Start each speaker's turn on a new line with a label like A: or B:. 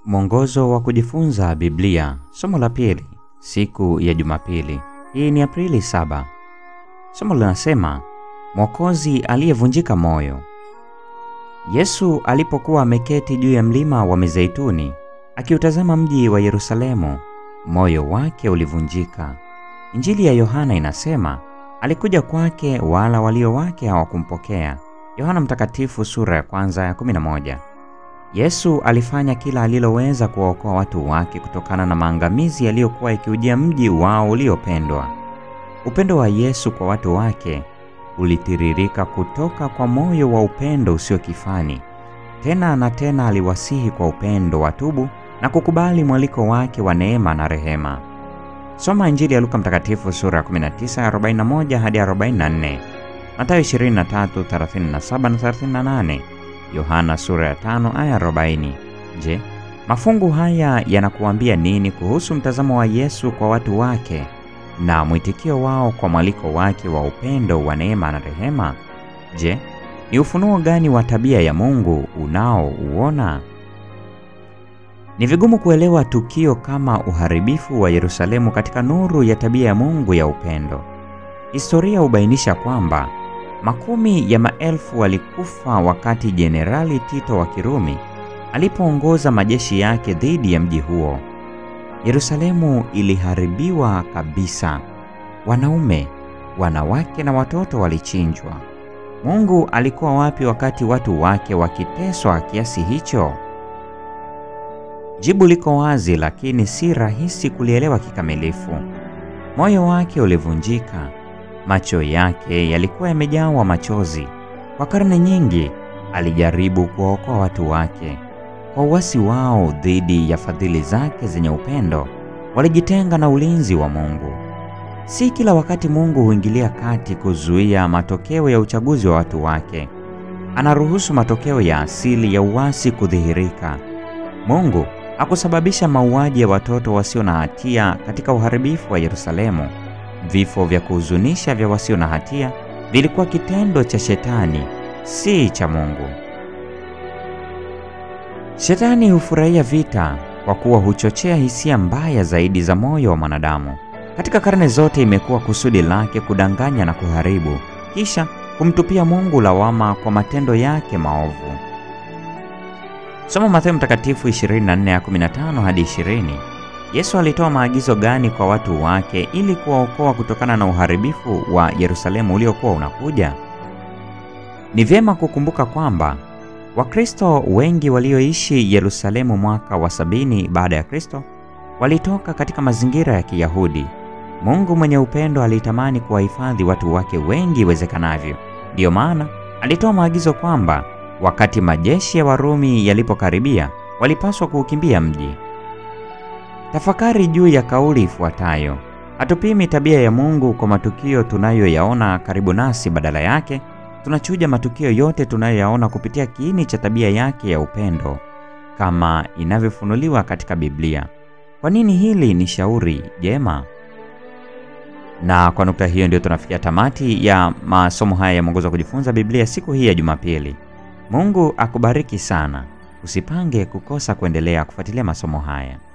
A: Mwongozo wa kujifunza Biblia, somo la pili, siku ya Jumapili. Hii ni Aprili 7. Somo linasema Mwokozi aliyevunjika moyo. Yesu alipokuwa ameketi juu ya mlima wa Mizeituni akiutazama mji wa Yerusalemu, moyo wake ulivunjika. Injili ya Yohana inasema alikuja kwake, wala walio wake hawakumpokea. Yohana Mtakatifu sura ya kwanza ya 11. Yesu alifanya kila aliloweza kuwaokoa watu wake kutokana na maangamizi yaliyokuwa yakiujia mji wao uliopendwa. Upendo wa Yesu kwa watu wake ulitiririka kutoka kwa moyo wa upendo usio kifani. Tena na tena aliwasihi kwa upendo watubu na kukubali mwaliko wake wa neema na rehema. Soma Injili ya Luka Mtakatifu sura ya 19 41 hadi 44, Mathayo 23 37 na 38, Yohana sura ya 5 aya 40. Je, mafungu haya yanakuambia nini kuhusu mtazamo wa Yesu kwa watu wake na mwitikio wao kwa mwaliko wake wa upendo wa neema na rehema? Je, ni ufunuo gani wa tabia ya Mungu unaouona? Ni vigumu kuelewa tukio kama uharibifu wa Yerusalemu katika nuru ya tabia ya Mungu ya upendo. Historia hubainisha kwamba makumi ya maelfu walikufa wakati Jenerali Tito wa Kirumi alipoongoza majeshi yake dhidi ya mji huo. Yerusalemu iliharibiwa kabisa. Wanaume, wanawake na watoto walichinjwa. Mungu alikuwa wapi wakati watu wake wakiteswa kiasi hicho? Jibu liko wazi, lakini si rahisi kulielewa kikamilifu. Moyo wake ulivunjika, macho yake yalikuwa yamejawa machozi. Kwa karne nyingi alijaribu kuwaokoa watu wake. Kwa uasi wao dhidi ya fadhili zake zenye upendo, walijitenga na ulinzi wa Mungu. Si kila wakati Mungu huingilia kati kuzuia matokeo ya uchaguzi wa watu wake. Anaruhusu matokeo ya asili ya uasi kudhihirika. Mungu hakusababisha mauaji ya watoto wasio na hatia katika uharibifu wa Yerusalemu. Vifo vya kuhuzunisha vya wasio na hatia vilikuwa kitendo cha Shetani, si cha Mungu. Shetani hufurahia vita kwa kuwa huchochea hisia mbaya zaidi za moyo wa mwanadamu. Katika karne zote imekuwa kusudi lake kudanganya na kuharibu, kisha kumtupia Mungu lawama kwa matendo yake maovu. Soma Mathayo Mtakatifu 24:15 hadi 20. Yesu alitoa maagizo gani kwa watu wake ili kuwaokoa kutokana na uharibifu wa Yerusalemu uliokuwa unakuja? Ni vyema kukumbuka kwamba Wakristo wengi walioishi Yerusalemu mwaka wa sabini baada ya Kristo walitoka katika mazingira ya Kiyahudi. Mungu mwenye upendo alitamani kuwahifadhi watu wake wengi iwezekanavyo. Ndiyo maana alitoa maagizo kwamba wakati majeshi ya Warumi yalipokaribia, walipaswa kuukimbia mji. Tafakari juu ya kauli ifuatayo: hatupimi tabia ya Mungu kwa matukio tunayoyaona karibu nasi, badala yake tunachuja matukio yote tunayoyaona kupitia kiini cha tabia yake ya upendo kama inavyofunuliwa katika Biblia. Kwa nini hili ni shauri jema? Na kwa nukta hiyo ndio tunafikia tamati ya masomo haya ya mwongozo wa kujifunza Biblia siku hii ya Jumapili. Mungu akubariki sana. Usipange kukosa kuendelea kufuatilia masomo haya.